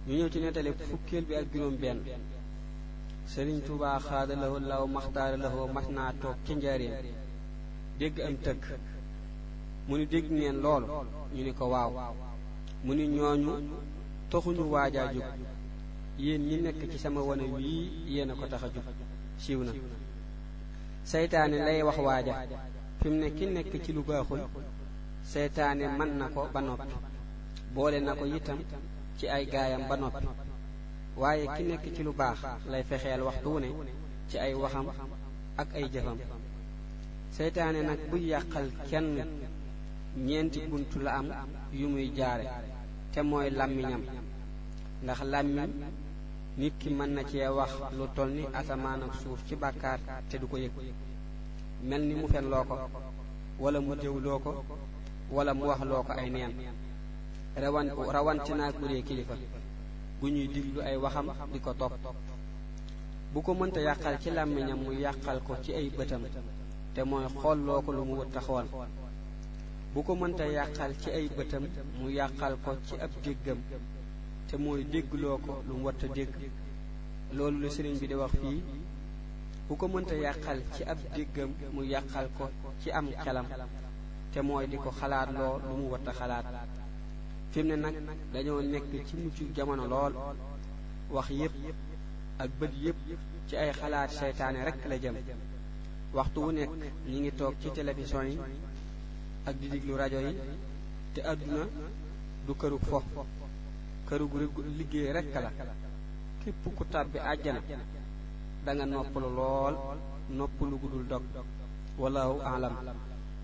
ñu ñëw ci nettali fukkeel bi ak juróom benn sëriñ Tuubaa xaada lawo law maxtaara lawo mas naa toog ca njaareem dégg am tëgg mu ni dégg ngeen loolu ñu ni ko waaw mu ni ñooñu taxuñu waajaa jóg yéen ñi nekk ci sama wane wii yéen a ko tax a jóg siiw na seytaane lay wax waaja fi mu ne ki nekk ci lu baaxul seytaane mën na ko ba noppi boole na ko itam ci ay gaayam ba noppi waaye ki nekk ci lu baax lay fexeel waxtu wu ne ci ay waxam ak ay jëfam seytaane nag buy yàqal kenn ñeenti bunt la am yu muy jaare te mooy làmmiñam ndax làmmiñ nit ki mën na cee wax lu toll ni asamaan ak suuf ci bàkkaar te du ko yëg mel ni mu fen loo ko wala mu déwloo ko wala mu wax loo ko ay neen rawan rawante naag bu dee kilifa gu ñuy diglu ay waxam di ko topp bu ko mënta yàqal ci làmmiñam mu yàqal ko ci ay bëtam te mooy xool loo ko lu mu wut taxawal bu ko mënta yàqal ci ay bëtam mu yàqal ko ci ab déggam te mooy déggloo ko lu mu watta dégg loolu la sëriñ bi di wax fii bu ko mënta yàqal ci ab déggam mu yàqal ko ci am xelam te mooy di ko xalaat loo lu mu watta xalaat fi mu ne nag dañoo nekk ci mujj jamono lool wax yépp ak bët yépp ci ay xalaat seytaane rekk la jëm waxtu wu nekk ñi ngi toog ci télévision yi ak di diglu rajo yi te àdduna du këru fo këru liggéey rekk la képp ku tàbbi àjjana da nga noppalu lool noppalu gudul dog wallahu alam